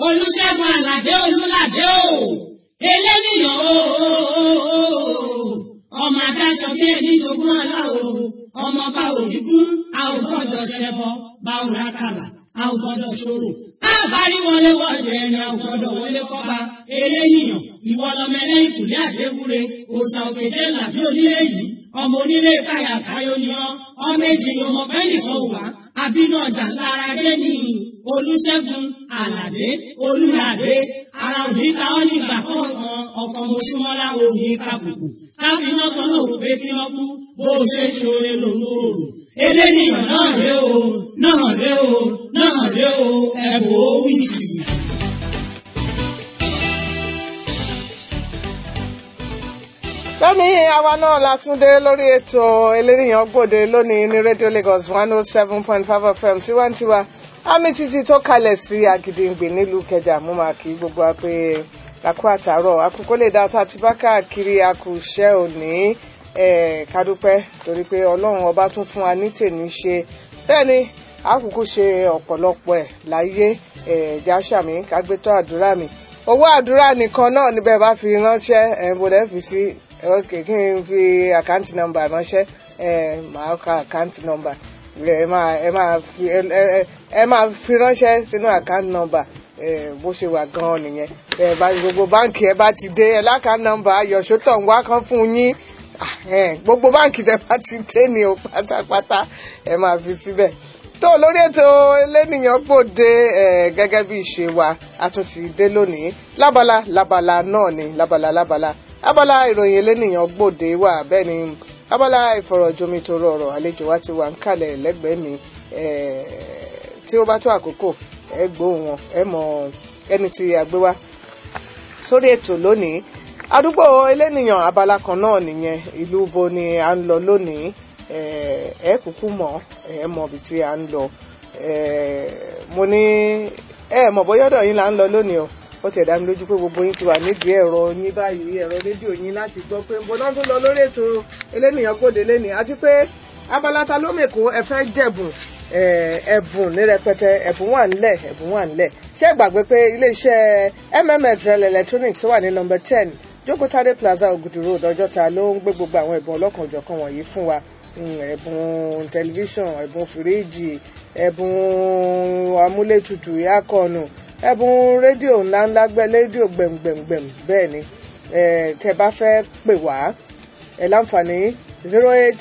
olùṣègùn àlàdé olùlàdé o eléníyàn o ọmọ adáṣọ bí ẹni jogún ọlá o ọmọ bá òní kún a ò gbọ́dọ̀ ṣẹbọ bá ò rákàlà a ò gbọ́dọ̀ ṣòro a bá rí wọlé wọlé ẹni a ò gbọ́dọ̀ wọlé kọba eléníyàn ìwọ lọmọ ẹlẹ́yìn kùlé àdéwúre òòṣà òkèjé làbí onílé yìí ọmọ onílé káyà káyọ ni ọ ọmọ èjì ni ọmọ bẹ́ẹ̀ nìkan wà àbínú ọjà lára dé ní olùṣègùn àlàdé olùlàdé ara òní ká ọ nígbà kọ̀ọ̀kan ọkọ̀ mọ̀ṣúmọ́lá òní kàbùkù káfíńnà kan náà wò pé kí wọ́n kú bó o ṣe ṣoore lòun ò rò eléníyàn náà ré o náà ré o náà ré o ẹ̀bùn ó wí jìbìtì. lónìí àwa náà la tún dé lórí ètò eléníyàn gbòde lónìí ní rédíò Lagos one oh seven point five FM tiwantiwa àmì títí tó kalẹ̀ sí Àgìdìngbè nílùú Kẹjà mú máa kí gbogbo wa pé àkú àtàárọ̀ àkókò lè dá tá a ti bá káàkiri àkùṣẹ́ òní kádúpẹ́ torí pé Ọlọ́run ọba tún fún wa ní tèmi ṣe bẹ́ẹ̀ ni àkókò ṣe ọ̀pọ̀lọpọ̀ ẹ̀ láyé ẹ̀ẹ́dá sàmì kágbétọ́ àdúrà mi owó àdúrà nìkan náà níbẹ̀ bá fi ránṣẹ́ ẹ̀ bọ̀dẹ̀ fi sí ok kí n fi àkáǹtì nọ́mbà ránṣẹ́ ẹ máa ka àkáǹtì nọ́mbà ẹ máa ẹ máa fi ẹ ẹ máa fi ránṣẹ́ sínú àkáǹtì nọ́mbà ẹ bó ṣe wà gan-an nìyẹn ẹ bá gbogbo báǹkì ẹ bá ti dé ẹ lákàá nọ́mbà ayọ̀ṣótọ̀ ń wá kan fún yín gbogbo báǹkì tẹ bá ti dé ni o pátápátá ẹ máa fi síbẹ̀ tó lórí ètò elénìyàn gbòde ẹ gẹ́gẹ́ bí ìṣe wa a tún ti dé lónìí lábala lábala náà ni lábala lábala abala ìròyìn elénìyàn gbòde wà bẹ́ẹ̀ ni abala ìfọ̀rọ̀jomitoro ọ̀rọ̀ àlejò wa ti wà ń kalẹ̀ lẹ́gbẹ̀ẹ́ mi tí ó bá tó àkókò ẹ gbóhùn wọn ẹ mọ ẹni tí a gbé wá sórí ètò lónìí àdúgbò elénìyàn abala kan náà nìyẹn ìlú bo ni à ń lọ lónìí ẹ kúkú mọ̀ ẹ mọ̀ ibi tí à ń lọ mo ní ẹ mọ̀ bóyá ọ̀dọ̀ yín là ń lọ lónìí o ó ti ẹ̀dá mi lójú pé gbogbo yín ti wà nídìí ẹ̀rọ yín báyìí ẹ̀rọ rédíò yín láti gbọ́ pé nbọ náà tún lọ lórí ètò elénìyàn gbòde lẹ́nìí àti pé abala ta ló mèkó ẹ fẹ́ jẹ̀bùn ẹ̀bùn ní rẹpẹtẹ ẹ̀bùn wà nílẹ̀ ẹ̀bùn wà nílẹ̀ ṣé gbàgbé pé iléeṣẹ́ mmxl electronics wà ní nọ́mbà ten jókòtádé plaza Ògùdù road ọjọ́ta ló ń gbé gbogbo àwọn ẹ̀bùn ọlọ́kanòjọ̀kan wọ̀nyí fún wa ẹ̀bùn tẹlifíṣàn ẹ̀bùn fìríìjì ẹ̀bùn amúlétutù yákọ̀ọ̀nù ẹ̀bùn rédíò ńláńlá gbẹ rédíò gbẹ̀mgbẹ̀mgbẹ̀m bẹ́ẹ̀ ni tẹ́ bá fẹ́ pè wá ẹ láǹfààní zero eight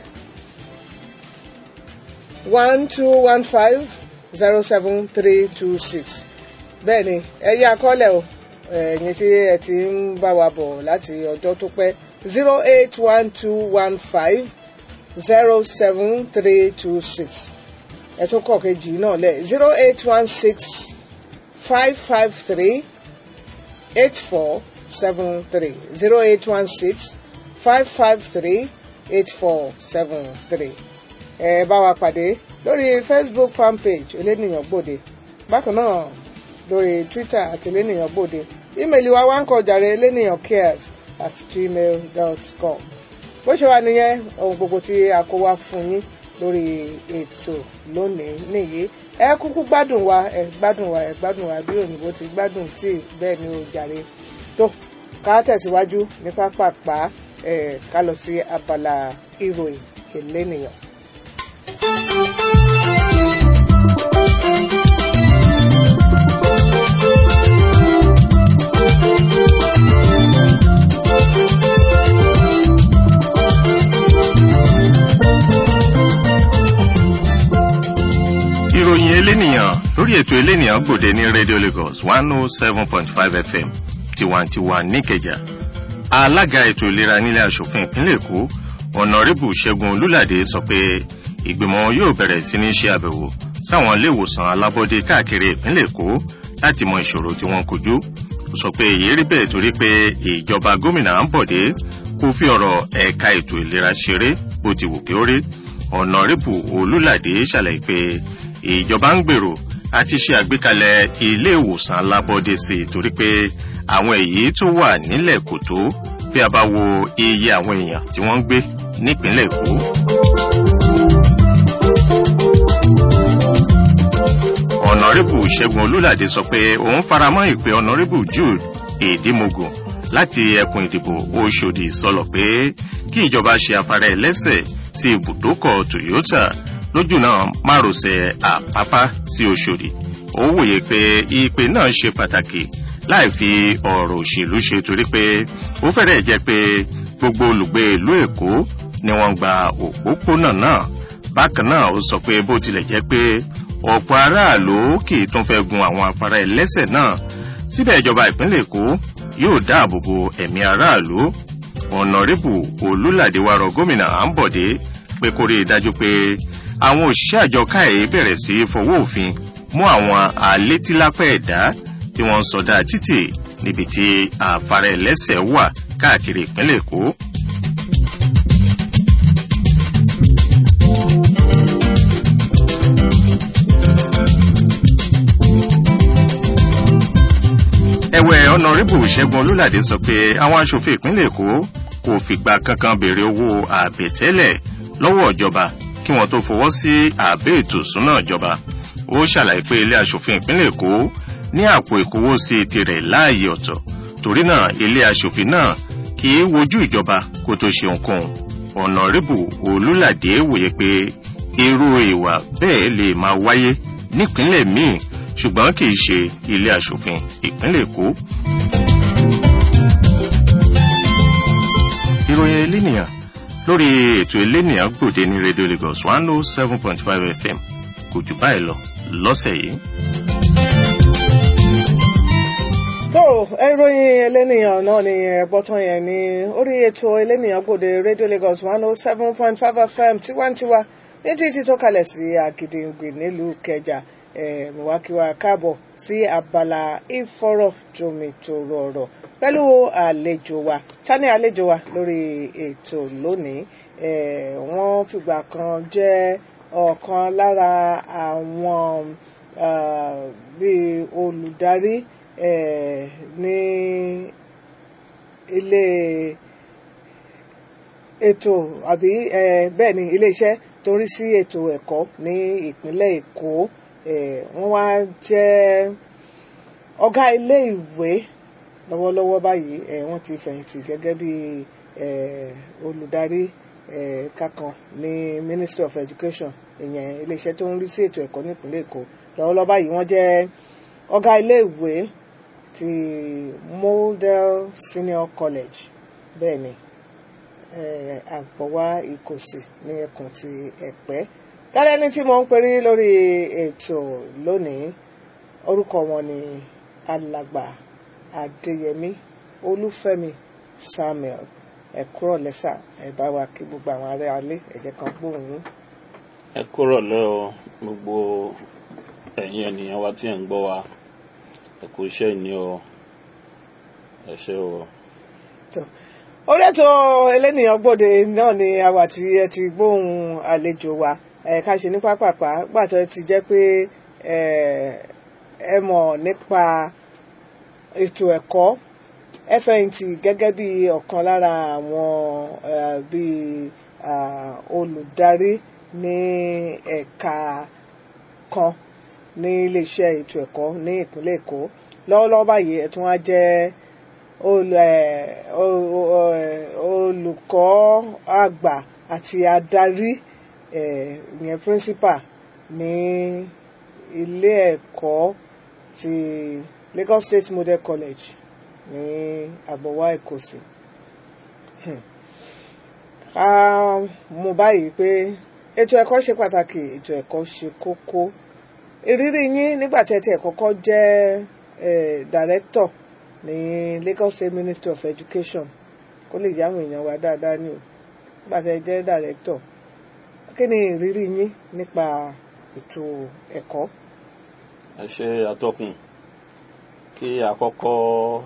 one two one five zero seven three two six bẹ́ẹ̀ ni ẹ yá akọ́lẹ̀ o ẹ̀yin tí ẹ ti ń bá wa bọ̀ láti ọjọ́ tó pẹ́ zero eight one two one five zero seven three two six ẹ tún kọ̀ kejì náà lẹ̀ zero eight one six five five three eight four seven three zero eight one six five five three eight four seven three. ẹ bá wa pàdé lórí Facebook fanpage elénìyàn gbòde bákan náà lórí Twitter àti elénìyàn gbòde ímeèlì wa wá ń kọ jàre elénìyàn cares at gmail dot com bó ṣe wà nìyẹn ohun gbogbo tí a kó wá fún yín lórí ètò lónìí nìyí ẹ kúkú gbádùn wa ẹ gbádùn wa ẹ gbádùn wa bí òyìnbó ti gbádùn tí bẹ́ẹ̀ ni ó jàre tó ká tẹ̀síwájú ní pápápá ẹ ká lọ sí abala ìròyìn elénìyàn. ìròyìn elénìyàn lórí ètò elénìyàn gbòde ní radio lagos one oh seven point five fm tiwantiwa níkẹjà alága ètò ìlera nílé asòfin ìpínlẹ̀ èkó ọ̀nàrẹ́bù ṣẹ́gun olúlàdé sọ pé ìgbìmọ̀ yóò bẹ̀rẹ̀ sí ní ṣe àbẹ̀wò sáwọn ilé ìwòsàn alábọ́dé káàkiri ìpínlẹ̀ èkó láti mọ ìṣòro tí wọ́n kojú ó sọ pé èyí rí bẹ́ẹ̀ torí pé ìjọba gómìnà àǹbọ̀dé kò fi ọ̀rọ̀ ẹ̀ka ètò ìlera ṣeré bó ti wù kí ó rí ọ̀nàrẹ́bù olúlàdé ṣàlàyé pé ìjọba ń gbèrò àti ṣe àgbékalẹ̀ ilé ìwòsàn alábọ́dé sí i torí pé àwọn èyí tó wà nílẹ̀ kò tó bí a bá wo iye àwọn èèyàn tí wọ́n ń gbé nípínlẹ̀ èkó. ọ̀nàrẹ́bù ṣẹ́gun olúlàdé sọ pé òun faramọ́ ìpè ọ̀nàrẹ́bù jude èdèmógún láti ẹkùn ìdìbò oṣòdì sọlọ̀ pé kí ìjọba ṣe afárá ẹlẹ́sẹ̀ sí ibùdókọ̀ toyota lójú náà márosẹ̀ àpápá sí oṣòdì ó wòye pé ìpè náà ṣe pàtàkì láì fi ọ̀rọ̀ òṣèlú ṣe torí pé ó fẹ́rẹ̀ jẹ́ pé gbogbo olùgbé ìlú èkó ni wọ́n gba òpópónà náà bákan náà ó sọ pé bó tilẹ̀ jẹ́ pé ọ̀pọ̀ aráàlú kì í tún fẹ́ gun àwọn afárá ẹlẹ́sẹ̀ náà síbẹ̀ ìjọba ìpínlẹ̀ èkó yóò dáàbò bo ẹ̀mí aráàlú ọ̀nàrẹ́bù olúlàdé wa rọ gómìnà àǹbọ̀dé pé kó rí i dájú pé àwọn òṣìṣẹ́ àjọ káyé bẹ̀rẹ̀ sí í fọwọ́ òfin mú àwọn alétílápẹ̀ ẹ̀dá tí wọ́n ń sọdá títì níbi tí afárá ẹlẹ́sẹ̀ wà káàkiri ìpínlẹ̀ èkó. ẹ̀wẹ̀ ọ̀nàrẹ́bù ṣẹ́gun olúlàdé sọ pé àwọn aṣòfin ìpínlẹ̀ èkó kò fìgbà kankan béèrè owó àbẹ̀tẹ́lẹ̀ lọ́wọ́ ìjọba kí wọ́n tó fọwọ́ sí àbẹ́ ètò ìsúná ìjọba ó ṣàlàyé pé ilé aṣòfin ìpínlẹ̀ èkó ní àpò ìkówósí tirẹ̀ láàyè ọ̀tọ̀ torí náà ilé aṣòfin náà kì í wojú ìjọba kó tó ṣe ohunkóhun ọ̀nàrẹ́bù olúlàdé wòye pé irú ìwà bẹ́ẹ̀ lè máa wáyé nípínlẹ̀ míì ṣùgbọ́n kì í ṣe ilé aṣòfin ìpínlẹ̀ èkó. ìròyìn elénìyàn lórí ètò elénìyàn gbòde ní radio lagos one oh seven point five fm kò jù báyìí lọ lọ́sẹ̀ yìí. tó ìròyìn elénìyàn náà ni ẹ̀gbọ́tàn yẹn ní orí ètò elénìyàn gbòde radio lagos one oh seven point five fm tiwantiwa ní títí tó kalẹ̀ sí àgìdìngbì nílùú kẹjà mùwákíwá káàbọ̀ sí abala ìfọ̀rọ̀jomitoro ọ̀rọ̀ pẹ̀lú àlejò wa tani àlejò wa lórí ètò lónìí wọ́n fìgbà kan jẹ́ ọ̀kan lára àwọn bíi olùdarí ní ilé ètò àbí bẹ́ẹ̀ ni iléeṣẹ́ tó ń rí sí ètò ẹ̀kọ́ ní ìpínlẹ̀ èkó wọ́n wá jẹ́ ọ̀gá ilé ìwé lọ́wọ́lọ́wọ́ báyìí wọ́n ti fẹ̀yìntì gẹ́gẹ́ bí olùdarí kankan ní ministry of education ìyẹn iléeṣẹ́ tó ń rí sí ètò ẹ̀kọ́ nípínlẹ̀ èkó lọ́wọ́lọ́wọ́ báyìí wọ́n jẹ́ ọ̀gá ilé ìwé ti model senior college bẹ́ẹ̀ ni àgbọ̀wá ìkòsì ní ẹkùn ti ẹ̀pẹ́ tálẹ́ ní tí mo ń perí lórí ètò lónìí orúkọ wọn ni alàgbà adéyẹmí olúfẹ́mi samuel ẹ̀kúrọ̀ lẹ́sà ẹ̀ bá wa kí gbogbo àwọn ará alé ẹ̀jẹ̀ kan gbóhùn yín. ẹ kúrọ̀ lẹ́ o gbogbo ẹ̀yin ènìyàn wa tí ẹ̀ ń gbọ́ wa ẹ kú iṣẹ́ ìní o ẹ ṣé o. orí ètò elénìyàn gbòde náà ni àwa tí ẹ ti gbóhùn àlejò wa ká ṣe ní pápápá gbàtọ́ ti jẹ́ pé ẹ mọ̀ nípa ètò ẹ̀kọ́ fẹ̀yìntì gẹ́gẹ́ bí ọ̀kan lára àwọn bí olùdarí ní ẹ̀ka kan ní iléeṣẹ́ ètò ẹ̀kọ́ ní ìpínlẹ̀ èkó lọ́wọ́lọ́wọ́ báyìí ẹ̀ tún wá jẹ́ olùkọ́ àgbà àti adarí ìyẹn principal ní ilé ẹ̀kọ́ ti Lagos State Model College ní àbọ̀wá ìkòsì ká mú báyìí pé ètò ẹ̀kọ́ ṣe pàtàkì ètò ẹ̀kọ́ ṣe kókó ìrírí yín nígbà tí ẹ ti kọ́kọ́ jẹ́ director ní Lagos State Ministry of Education kó lè yá àwọn èèyàn wa dáadáa ní o nígbà tí ẹ jẹ́ director kí ni ìrírí yín nípa ètò ẹ̀kọ́. ẹ ṣe atọ́kùn kí àkọ́kọ́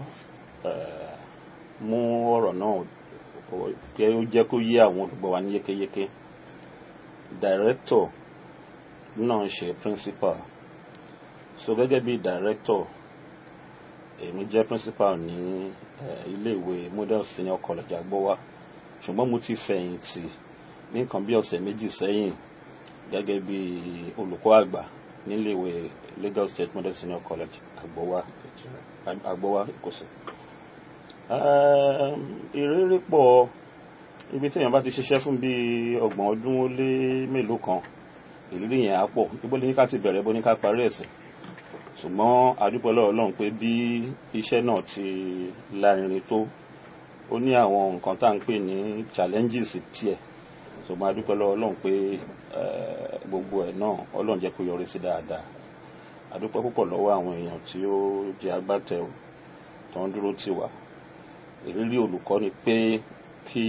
mú ọ̀rọ̀ náà kí ó jẹ́ kó yé àwọn olùgbọ́ wa ní yékéyéké director náà ṣe principal so gẹ́gẹ́ bí director èmi jẹ́ principal ní iléèwé model senior college agbọ́wá ṣùgbọ́n mo ti fẹ̀yìntì ní nǹkan bí ọ̀sẹ̀ méjì sẹ́yìn gẹ́gẹ́ bí olùkọ́ àgbà níléèwé Lagos State Model Senior College Agbowa Agbowa Ìkòsí. ìrírí pọ̀ ibi tí èèyàn bá ti ṣiṣẹ́ fún bíi ọgbọ̀n ọdún ó lé mélòó kan ìrírí yẹn á pọ̀ ibo ní ká ti bẹ̀rẹ̀ bó ní ká parí ẹ̀sìn ṣùgbọ́n adúpẹ́ lọ́wọ́ Ọlọ́run pé bí iṣẹ́ náà ti lárinrin tó ó ní àwọn nǹkan tá à ń pè ní challenges tiẹ̀ ṣùgbọ́n adúpẹ́ lọ́wọ́ Ọlọ́run pé gbogbo ẹ̀ náà Ọlọ́run jẹ́ kó yọrí sí dáadáa adúpẹ́ púpọ̀ lọ́wọ́ àwọn èèyàn tí ó jẹ́ agbátẹrù tó ń dúró tì wá ìrírí olùkọ́ ni pé kí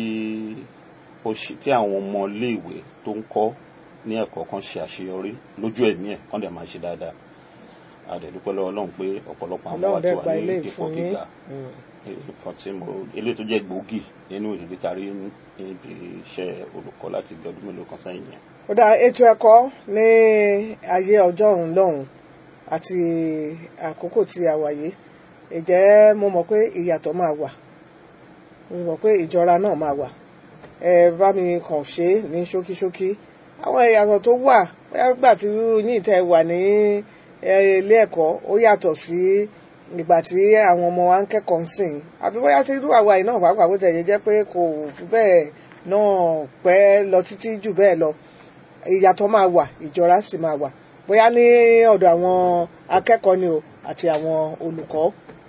ó ṣe kí àwọn ọmọ iléèwé tó ń kọ́ ní ẹ̀kọ́ kan ṣe àṣeyọrí lójú ẹ̀mí ẹ̀ kán dẹ̀ máa ṣe dáadáa adẹ̀dúpẹ́ lọ́wọ́ Ọlọ́run pé ọ̀pọ̀lọpọ̀ àwọn wa ti wà ní ipò gíga nǹkan tí mo eléyìí tó jẹ́ gbòógì nínú ìrírí tarí níbi iṣẹ́ olùkọ́ láti bí ọdún mélòó kan sẹ́yìn yẹn. ó dá ètò ẹ̀kọ́ ní ayé ọjọ́ òun lọ́hùn àti àkókò tí a wà yìí ìjẹ́ mo mọ̀ pé ìyàtọ̀ máa wà mo mọ̀ pé ìjọra náà máa wà ẹ bá mi kàn ṣe é ní ṣókíṣókí àwọn ìyàtọ̀ tó wà bóyá gbà tí yín tẹ́ wà ní ilé ẹ̀kọ́ ó yàtọ̀ sí ìgbà tí àwọn ọmọ wa ń kẹ́kọ̀ọ́ ń sìn àbí bóyá tí irú àwa yìí náà pàápàá bó tẹ̀yẹ jẹ́ pé kò fi bẹ́ẹ̀ náà pẹ́ lọ títí jù bẹ́ẹ̀ lọ ìyàtọ̀ máa wà ìjọra sì máa wà bóyá ní ọ̀dọ̀ àwọn akẹ́kọ̀ọ́ ni o àti àwọn olùkọ́.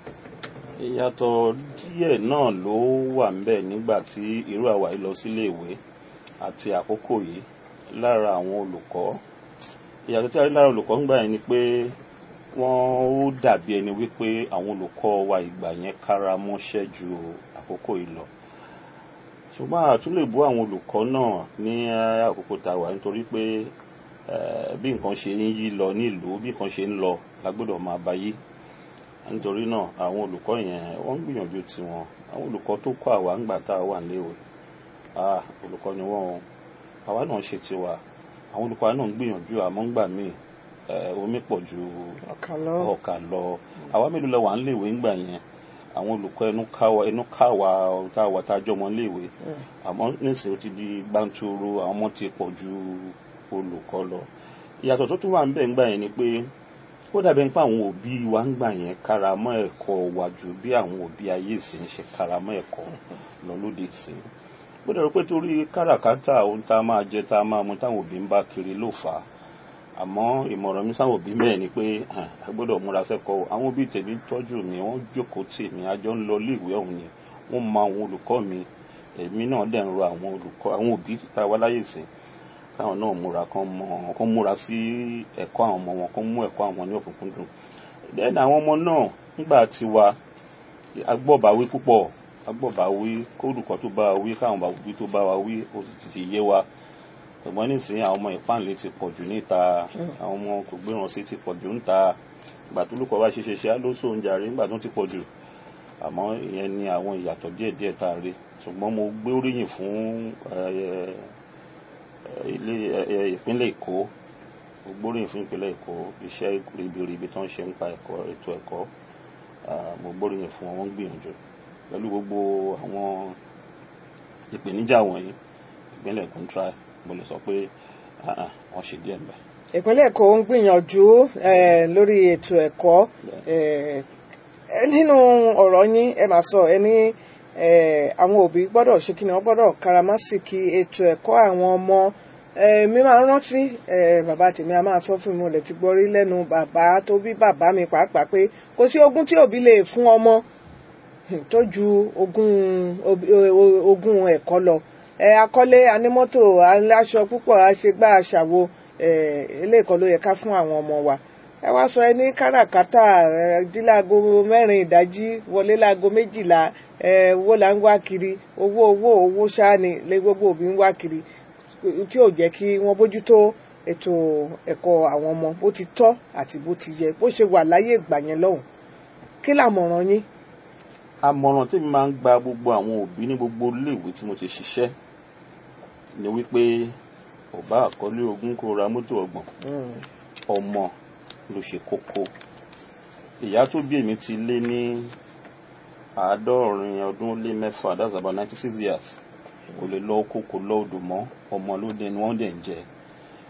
ìyàtọ̀ díẹ̀ náà ló wà ńbẹ̀ nígbà tí irú àwa yìí lọ sílé ìwé àti àkókò yìí lára àwọn olùkọ́ ìyàtọ̀ tí a rí lára olùkọ́ ń gbà yẹn ni pé wọ́n ó dàbí ẹni wípé àwọn olùkọ́ wa ìgbà yẹn kára mọ́ṣẹ́ ju àkókò yìí lọ ṣùgbọ́n a tún lè bú àwọn olùkọ́ náà ní àkókò tá a wà nítorí pé bí nǹkan ṣe ń yí lọ nílùú bí nǹkan ṣe ń lọ la gbọ́dọ̀ máa bá yí nítorí náà àwọn olùkọ́ yẹn wọ́n ń gbìyànjú tiwọn àwọn olùkọ́ tó kọ́ àwa ńgbà tá a wà níléèwé olùkọ́ ni wọ́n àwa náà ṣe tiwa àwọn olùkọ́ náà ń gbìyànjú àmọ́ ńgbà míì omi pọ̀ ju ọkà lọ àwa mélòó lẹ wà níléèwé ńgbà yẹn àwọn olùkọ́ ẹnu káwa ẹnu káwa tá a wà tá a jọmọ níléèwé àmọ́ nísìnyí ó ti di gbàǹtoro àwọn ọmọ ti pọ̀ ju olùkọ́ lọ ìyàtọ̀ tó tún wà ńbẹ̀ ńgbà yẹn ni pé ó dàbẹ̀ nípa àwọn òbí wa ń gbà yẹn karamọ́ ẹ̀kọ́ wa ju bí àwọn òbí ayé ìsìn ṣe karamọ́ ẹ̀kọ́ lọ lóde ìsìn ó dàbẹ̀ pé torí káràkátà ohun tá a máa jẹ tá a máa mu táwọn òbí ń bá kiri ló fà á àmọ́ ìmọ̀ràn mi sáwọn òbí mẹ́ẹ̀ ni pé a gbọ́dọ̀ múra sẹ́kọ̀ọ́ àwọn òbí tèmi tọ́jú mi wọ́n jókòó tì mí a jọ ń lọ iléèwé ọ̀hún ni wọ́n mọ àwọn olùkọ́ mi èmi náà dẹ̀ ń rọ àwọn olùkọ́ àwọn òbí tá a wá láyè sìn káwọn náà múra kán mọ kán múra sí ẹ̀kọ́ àwọn ọmọ wọn kán mú ẹ̀kọ́ àwọn ní òkùnkùndùn then àwọn ọmọ náà nígbà tí wa agbọ́bàwí púpọ̀ agbọ́bàwí kólùkọ́ tó bá wa wí káwọn òbí tó bá wa wí ó sì ti yé wa ṣùgbọ́n nísìnyí àwọn ọmọ ìpáǹlẹ̀ ti pọ̀ jù níta àwọn ọmọ kò gbéràn sí ti pọ̀ jù níta ìgbà tó lùkọ́ bá ṣe ṣe ṣe á ló sóun jàre nígbà tó ti pọ̀ jù àmọ́ ìyẹn ni àwọn ìyàtọ̀ díẹ̀díẹ̀ tá a rí ṣùgbọ́n mo gbé oríyìn fún ilé ìpínlẹ̀ Èkó mo gbóríyìn fún ìpínlẹ̀ Èkó iṣẹ́ ribiribi tó ń ṣe nípa ẹ̀kọ́ ètò ẹ̀kọ́ mo gbóríyìn fún wọn wọ́n ń gbìyànjú pẹ̀lú gbogbo àwọn ìpèníjà wọ̀nyí ìpínlẹ̀ Èkó ń try mo lè sọ pé wọ́n ṣe díẹ̀ mbẹ́. ìpínlẹ̀ Èkó ń gbìyànjú lórí ètò ẹ̀kọ́ nínú ọ̀rọ̀ yín ẹ máa sọ ẹ ní àwọn òbí gbọ́dọ̀ ṣe kí ni wọ́n gbọ́dọ̀ karamásìkì ètò ẹ̀kọ́ àwọn ọmọ mi máa ń rántí bàbá tèmi a máa sọ fún mi mo lè ti gbọ́ rí lẹ́nu bàbá tó bí bàbá mi pàápàá pé kò sí ogún tí òbí lè fún ọmọ tó ju ogún ẹ̀kọ́ lọ akọ́lé anímọ́tò aláṣọ púpọ̀ àṣegbá àṣàwo eléèkọ́ ló yẹ ká fún àwọn ọmọ wa ẹ wá sọ ẹ ní káràkátà dí láago mẹ́rin ìdájí wọlé láago méjìlá owó là ń wá kiri owó owó owó ṣáàni lé gbogbo òbí ń wá kiri tí ò jẹ́ kí wọ́n bójútó ètò ẹ̀kọ́ àwọn ọmọ bó ti tọ́ àti bó ti yẹ bó ṣe wà láyé ìgbà yẹn lọ́hùn kí làmọ̀ràn yín. àmọ̀ràn tí mi máa ń gba gbogbo àwọn òbí ní gbogbo iléèwé tí mo ti ṣiṣẹ́ ni wípé ò bá àkọlé ogún kó ra mọ́tò ọgbọ̀n ọmọ ló ṣe kókó ìyá tó bí èmi ti lé ní àádọ́rin ọdún ó lé mẹ́fà that's about ninety six years kò lè lọ oko kò lọ odò mọ́ ọmọ ló dé ni wọ́n dẹ̀ ń jẹ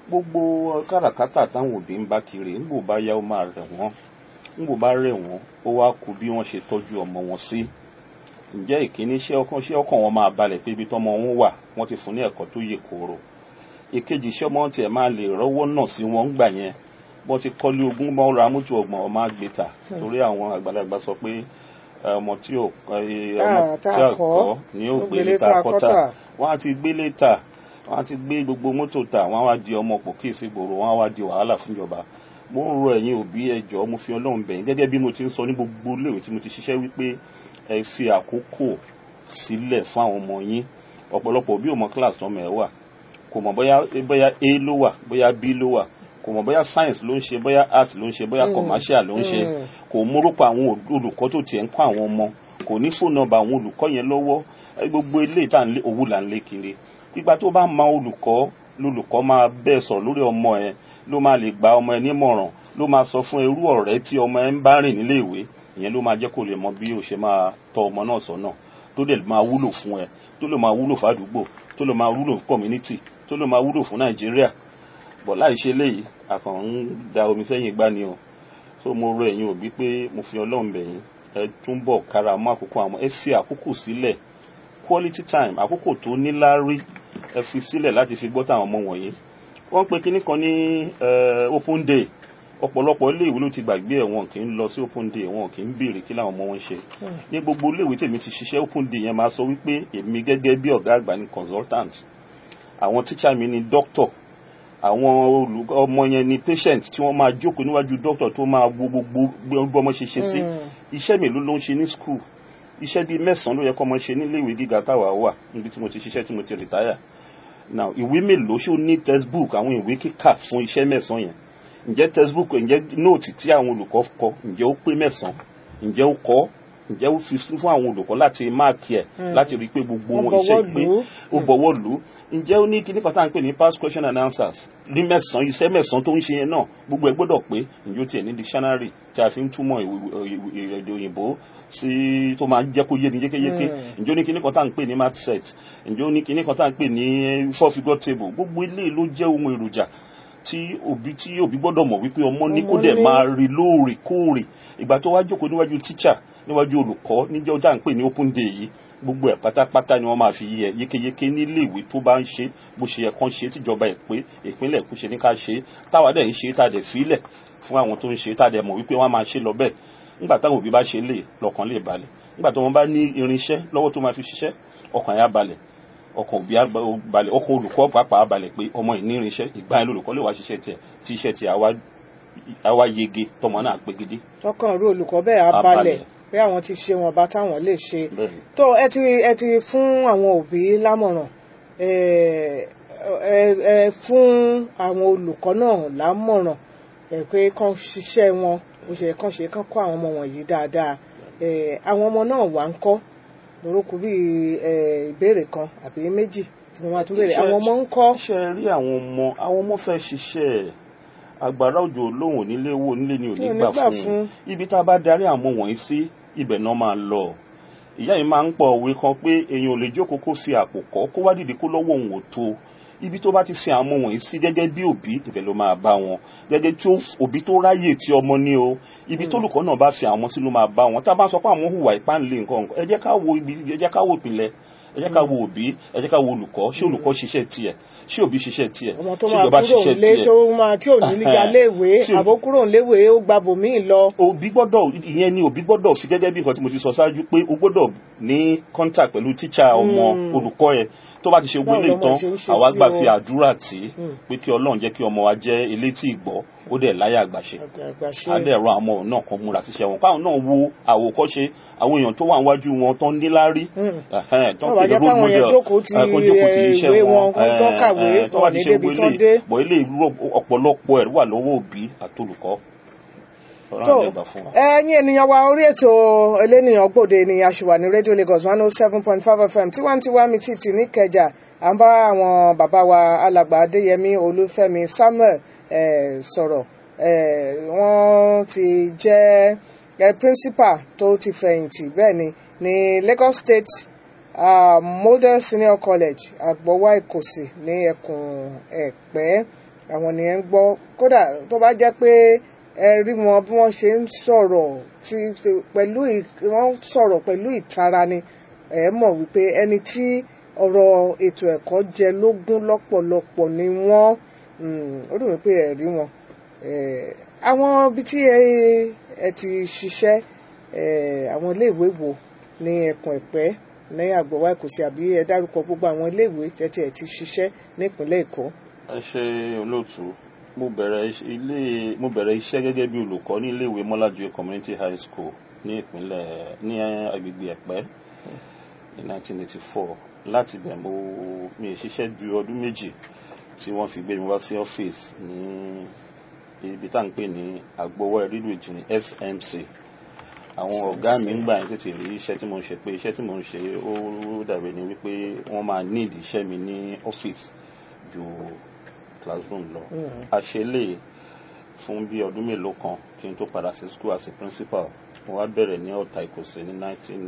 gbogbo káràkátà táwọn òbí ń bá kiri ńgbò bá yá ó máa rẹ̀ wọ́n ńgbò bá rẹ̀ wọ́n ó wá kú bí wọ́n ṣe tọ́jú ọmọ wọn sí ǹjẹ́ ìkíní ṣé ọkàn ṣé ọkàn wọn máa balẹ̀ pé ibi tọ́mọ wọn wà wọ́n ti fún ní ẹ̀kọ́ tó yè kooro ìkejì ṣé ọmọ tiẹ̀ máa lè rọ́wọ́ náà sí wọn gbà yẹn bọ́n ti kọ́lé ogún bọ́n ra mọ́tò ọgbọ̀n ọmọ àgbèta torí àwọn àgbàlagbà sọ pé ẹ, ọmọ tí ò ẹ, ọmọ tá tí a a kọ́, kọ́ ni ó ó gbé gbélé létà tá a kọ́tà kọ́tà. wọ́n á ti gbé létà wọ́n á ti gbé gbogbo mọ́tò tà wọ́n á wá di ọmọ pò kí èsì gbòòrò wọ́n á wá di wàhálà fúnjọba mo ń rọ ẹ̀yin òbí ẹ jọ̀ọ́ mo fi ọlọ́run bẹ̀yìn gẹ́gẹ́ bí mo ti ń sọ ní gbogbo iléèwé tí mo ti ṣiṣẹ́ wípé ẹ fi àkókò sílẹ̀ fún àwọn ọmọ yín ọ̀pọ̀lọpọ̀ òbí ò mọ class tọmọ ẹ wà kò mọ̀ bóyá bóyá a ló wà bóyá b ló wà kò mọ̀ bóyá science ló ń ṣe bóyá art ló ń ṣe bóyá commercial ló ń ṣe kò mórúkọ àwọn ol- olùkọ́ tó tiẹ̀ ń kọ́ àwọn ọmọ kò ní fóònù nọ́mbà àwọn olùkọ́ yẹn lọ́wọ́ ẹ, gbogbo ilé ìta owó là ń lé kiri ìgbà tó bá mọ olùkọ́ lolùkọ́ máa bẹ́ẹ̀ sọ̀rọ̀ lórí ọmọ ẹ ló máa lè gba ọmọ ẹ nímọ̀ràn ló máa sọ fún irú ọ̀rẹ́ tí ọmọ ẹ ń bá rìn nílé ìwé ìyẹn ló máa jẹ́ kó lè mọ bí o ṣe máa tọ́ ọmọ náà sọ́nà tó dẹ̀ máa wúlò fún ẹ tó lè máa wúlò fàdúgbò tó lè máa wúlò fún community tó lè máa wúlò fún nàìjíríà bọ̀ láì ṣe léyìí àkàn ń da omi sẹ́yìn gbá ni o so mo rọ ẹ̀yin òbí pé mo fi ọlọ́run bẹ̀ yín ẹ túnbọ̀ kára mọ́ àkókò àwọn ẹ fi àkókò sílẹ̀ quality time àkókò tó níláárí ẹ fi sílẹ̀ láti fi gbọ́ táwọn ọmọ wọ̀nyí wọ́n pe kinní kan ní eh, open day ọ̀pọ̀lọpọ̀ iléèwé ló ti gbàgbé ẹ̀ wọn kì í lọ sí open day wọn kì í béèrè kí làwọn ọmọ wọn ṣe ní gbogbo iléèwé tèmi ti ṣiṣẹ́ open day yẹn máa sọ wípé èmi gẹ́gẹ́ bí ọ̀gá àgbà ní consultant àwọn tíṣà mi ní doctor àwọn olùkọ́ ọmọ yẹn ni patient tí wọ́n máa jókòó níwájú doctor tó máa wo gbogbo bí ọmọ ṣe ṣe sí iṣẹ́ mélòó ló ń ṣe ní school iṣẹ́ bíi mẹ́sàn-án ló yẹ kọ́ ọmọ ṣe níléèwé gíga táwa wà níbi tí mo ti ṣiṣẹ́ tí mo ti retire now ìwé mélòó ṣó ní textbook àwọn ìwé kíkà fún iṣẹ́ mẹ́sàn-án yẹn ǹjẹ́ textbook ǹjẹ́ nóòtì tí àwọn olùkọ́ kọ ǹjẹ́ ó pé mẹ́sàn-án ǹjẹ́ ó kọ́ ǹjẹ́ ó fi sí fún àwọn olùkọ́ láti máàkì ẹ̀ láti rí i pé gbogbo Wọ́n wọn iṣẹ́ bọwọ́ ìpè lù ú. ó bọ̀wọ́ lù ú ǹjẹ́ ó ní kíní kan tá à ń pè ní past question and answers ní mẹ́sàn-án iṣẹ́ mẹ́sàn-án tó ń ṣe yẹn náà gbogbo ẹ̀ gbọ́dọ̀ pé ǹjẹ́ ó tiẹ̀ ní dictionary tí a fi ń túmọ̀ ìwé- ìwé- èdè òyìnbó sí tó máa ń jẹ́ kó yé ni yékéyéké ǹjẹ́ ó ní kíní kan tá à ń pè ní math set ǹjẹ́ ó ní kíní kan tá à ń pè ní four figure table gbogbo ilé ló jẹ́ ohun èròjà tí òbí tí òbí gbọ́dọ̀ mọ̀ wípé ọmọ ní kó Ọmọ dẹ̀ ní. máa rí lóòrèkóòrè ìgbà tó wá jókòó níwájú tíṣà níwájú olùkọ́ níjọ́ dá ń pè ní open day yìí gbogbo ẹ̀ pátápátá ni wọ́n máa fi yẹ yékéyéké nílé ìwé tó bá ń ṣe bó ṣe yẹ kán ṣe tíjọba ẹ̀ pé ìpínlẹ̀ kó ṣe ní ká ṣe táwa dẹ̀ ń ṣe tá a dẹ̀ fílẹ̀ fún àwọn tó ń ṣe tá a dẹ̀ mọ̀ wípé wọ́n á máa ṣe lọ bẹ́ẹ̀ nígbà táwọn òbí bá ṣe lè lọ́kàn lè balẹ̀ nígbà tó wọ́n bá ní irinṣẹ́ lọ́wọ́ tó máa fi ṣiṣẹ́ ọkàn yà balẹ̀ ọkàn òbí á ba- balẹ̀ ọkàn olùkọ́ pàápàá á balẹ̀ pé ọmọ yìí ní irinṣẹ́ ìgbà yẹn lolùkọ́ lè wá ṣiṣẹ́ tiẹ̀ tí iṣẹ́ tiẹ̀ á wá- á wá yege tọmọ náà pegedé tọkàn rú olùkọ́ bẹ́ẹ̀ á Á balẹ̀ balẹ̀. pé àwọn ti ṣe wọn bá táwọn lè ṣe bẹ́ẹ̀ ni. tó ẹ ti ẹ ti fún àwọn òbí lámọ̀ràn ẹ ẹ ẹ fún àwọn olùkọ́ náà lámọ̀ràn ẹ pé kán ṣiṣẹ́ wọn bó ṣe yẹ kán ṣe kán kọ́ àwọn ọmọ wọ̀nyí dáadáa ẹ àwọn ọmọ náà wà ń kọ́ lórúkọ bíi ẹ ìbéèrè kan àbí méjì tí wọ́n máa tún béèrè Iṣẹ́- àwọn ọmọ ń kọ́ ṣe rí àwọn ọmọ àwọn ọmọ fẹ́ ṣiṣẹ́ agbára òjò lóhùn nílé owó nílé ni ò Tí ní ò ní gbà gbà fún fún. un ibi tá a bá darí àwọn ọmọ wọ̀nyí sí ibẹ̀ náà máa lọ ìyá yìí máa ń pọ̀ òwe kan pé èèyàn ò lè jókòó kó fi àpò kọ́ kó wá dìde kó lọ́wọ́ òun ò tó ibi tó bá ti fi àwọn ọmọ wọ̀nyí sí gẹ́gẹ́ bí òbí ibẹ̀ ló máa bá wọn gẹ́gẹ́ tí ó- òbí tó ráyè tí ọmọ ní o ibi tó olùkọ́ náà bá fi àwọn ọmọ sí ló máa bá wọn tá a bá sọ pé àwọn hùwà ìpáǹlé nǹkan nǹkan ẹ jẹ́ ká wo ibi ẹ jẹ́ ká wo ìpìlẹ̀ ẹ jẹ́ ká wo òbí ẹ jẹ́ ká wo olùkọ́ ṣé olùkọ́ ṣiṣẹ́ tiẹ̀ ṣé òbí ṣiṣẹ́ tiẹ̀ ọmọ tó ṣé máa ìjọba kúrò ṣiṣẹ́ nílé tiẹ̀ tó máa tí ò ní nígbà léèwé Tí ò- àbó kúrò níléèwé ó gba bòmíì lọ òbí gbọ́dọ̀ ìyẹn ni òbí gbọ́dọ̀ fi gẹ́gẹ́ bí nǹkan tí mo ti sọ ṣáájú pé o gbọ́dọ̀ ní contact pẹ̀lú tíṣà ọmọ olùkọ́ ẹ tó bá ti ṣe Báwo gbélé lọmọ tán ṣe ń ṣe àwa sí gbà o? fi àdúrà tì í pé kí ọlọ́run jẹ́ kí ọmọ wa jẹ́ elétí ìgbọ́ ó dẹ̀ láyà àgbàṣe àgbà ṣe á dẹ̀ rọ àwọn ọmọ náà kan múra síṣẹ́ wọn káwọn náà wo àwòkọ́ṣe àwọn èèyàn tó wà níwájú wọn tó ń níláárí ẹ̀hẹ́n, tó ń Wọ́n wá pè ní jẹ́ role káwọn yẹn model, jókòó ti, ẹ̀, kó jókòó ti eh, iṣẹ́ ìwé wọn wọn, kó ẹ̀, tán kàwé, ẹ̀, tó wọn bá ní ti ṣe débi gbélé tán dé. bọ̀ ilé ìlú ọ̀pọ̀lọpọ̀ ẹ̀ wà lọ́wọ́ òbí àtolùkọ́ ọ̀rọ̀ tó àlẹ́ ìgbà fún wa. ẹ̀yin ènìyàn wa orí ètò elénìyàn gbòde ni a ṣì wà ní rédíò Lagos one oh seven point five FM tiwantiwa mi títì níkẹjà à ń bá àwọn bàbá wa alàgbà Adéyẹmí Olúfẹ́mi Samuel eh, sọ̀rọ̀ eh, wọ́n ti jẹ́ eh, principal tó ti fẹ̀yìntì bẹ́ẹ̀ ni ní Lagos State uh, Model Senior College Agbowá Ìkòsì ní ẹkùn Ẹ̀pẹ́ àwọn nìyẹn ń gbọ́ kódà tó bá jẹ́ pé ẹ rí wọn bí wọ́n ṣe ń sọ̀rọ̀ tí pẹ̀lú ì- wọ́n ń sọ̀rọ̀ pẹ̀lú ìtara ni ẹ mọ̀ wípé ẹni tí ọ̀rọ̀ ètò ẹ̀kọ́ jẹ lógún lọ́pọ̀lọpọ̀ ni wọ́n mm, ó dùn mí pé ẹ rí wọn Eh, àwọn ibi tí ẹ ẹ ti ṣiṣẹ́ eh, àwọn iléèwé wo ní ẹkùn ẹ̀pẹ́ ní àgbọ̀wá ìkòsí àbí ẹ dárúkọ gbogbo àwọn iléèwé tẹ́tí ẹ ti ṣiṣẹ́ nípínlẹ̀ èkó. ẹ ṣe olóòtú mo bẹ̀rẹ̀ iṣ- ilé mo bẹ̀rẹ̀ iṣẹ́ gẹ́gẹ́ bí olùkọ́ ní iléèwé mọ́lájúwe community high school ní ìpínlẹ̀ ní agbègbè ẹ̀pẹ́ ní 1984 láti bẹ̀ mo mi ì ṣiṣẹ́ ju ọdún méjì tí wọ́n fi gbé mi wá sí ọ́fíìsì ní ibi tá à ń pè ní agbowó rídù ìjìnlẹ̀ smc àwọn ọ̀gá mi ń gbà yín tètè rí iṣẹ́ tí mo ń ṣe pé iṣẹ́ tí mo ń ṣe ó dàbí ni wípé wọ́n máa need iṣẹ́ mi ní ọ́fíìsì ju classroom lọ a ṣe lè fún bí ọdún mélòó kan kí n tó padà sí school as a principal mo wá bẹ̀rẹ̀ ní ọ̀tà ìkòsè ní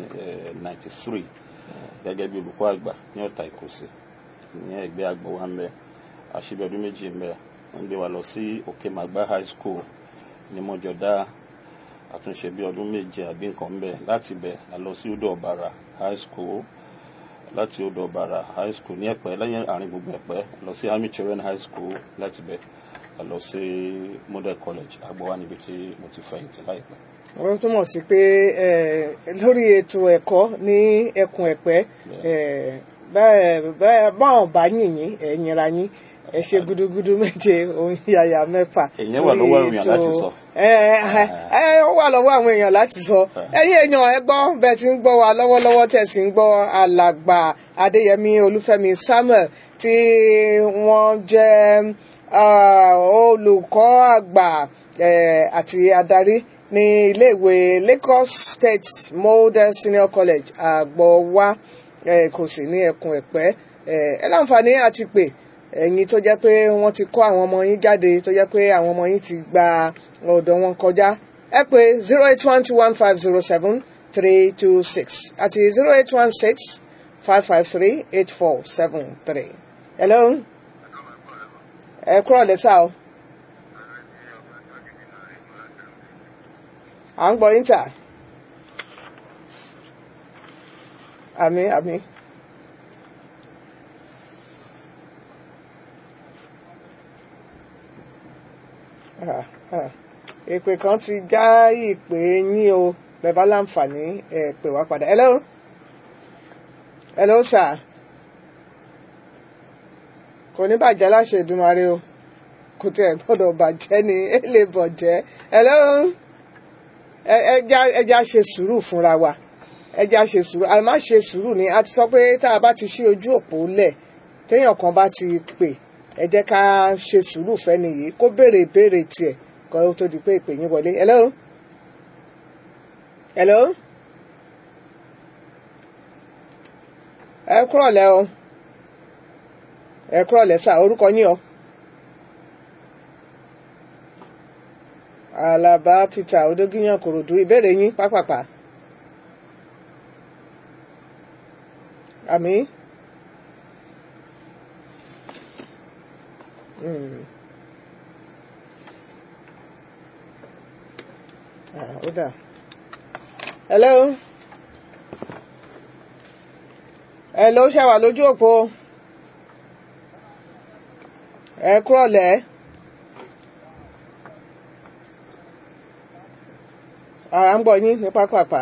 1993 gẹ́gẹ́ bí olùkọ́ àgbà ní ọ̀tà ìkòsè ní ẹgbẹ́ àgbọ̀wá ń bẹ àṣebí ọdún méjì ń bẹ wọ́n gbé wa lọ sí òkè màgbá high school ní mọ́jọ́dá àtúnṣe bí ọdún méje àbí nǹkan ń bẹ láti bẹ̀ a lọ sí odò ọ̀bàrà high school láti odò ọ̀bàrà high school ní ẹ̀pẹ́ lẹ́yìn àárín gbogbo ẹ̀pẹ́ lọ sí army children high school láti bẹ̀ a lọ sí model college àgbọ̀wá níbi tí mo ti fẹ̀yìntì láìpẹ́. wọ́n túmọ̀ sí pé eh, lórí ètò ẹ̀kọ́ ní ẹkùn ẹ̀pẹ́ eh, bẹ́ẹ̀- bẹ́ẹ̀ báwọn bá yìnyín ẹ̀ yìnra yín ẹ ṣe gudugudu méje òun yàyà mẹ́fà. Èyàn wà lọ́wọ́ àwọn èèyàn láti sọ. ẹ ẹ ẹ ó wà lọ́wọ́ àwọn èèyàn láti sọ ẹ̀yin èèyàn ẹ gbọ́ bẹ́ẹ̀ tí ń gbọ́ wa lọ́wọ́lọ́wọ́ tẹ̀ sí ń gbọ́ alàgbà adéyẹmí olúfẹ́mi samuel tí wọ́n jẹ́ ah, olùkọ́ àgbà eh, àti adarí ní iléèwé lagos state model senior college àgbọ̀wá eh, kò sí ní ẹkùn ẹ̀pẹ́ eh, ẹ láǹfààní àti pè ẹ̀yin tó jẹ́ pé wọ́n ti kọ́ àwọn ọmọ yín jáde tó jẹ́ pé àwọn ọmọ yín ti gba ọ̀dọ̀ wọn kọjá ẹ pé zero eight one two one five zero seven three two six àti zero eight one six five five three eight four seven three. hello ẹ kúrò lẹ́sà o à ń gbọ́ yín tà àmì àmì. Ah, ah. ìpè kan ti já ìpè yín o bẹ́ẹ̀ bá láǹfààní ẹ pè wá padà hello hello sir kò ní bàjẹ́ láṣẹ Èdùmàrè o kò tẹ̀ gbọ́dọ̀ bàjẹ́ ni ẹ lè bọ̀jẹ́ hello ẹ ẹ já ẹ já ṣe sùúrù fúnra wa ẹ já ṣe sùúrù àmọ́ má ṣe sùúrù ni a ti sọ pé tá a bá ti ṣí ojú òpó lẹ̀ téèyàn kan bá ti pè ẹ jẹ́ ká ṣe sùúrù fẹ́ni yìí kó béèrè ìbéèrè tiẹ̀ kó tó di pé ìpè yín wọlé hello hello ẹ kúrọ̀ lẹ́ o ẹ kúrọ̀ lẹ́ sà orúkọ yín o Alaba Peter Odógíyàn Kòròdú ìbéèrè yín pápápá àmì. Mm. Ah, ó dà. Hello. Hello, ṣe wà lójú òpó. Ẹ kúrọ̀lẹ́. À ń gbọ́ yín ní pápápá.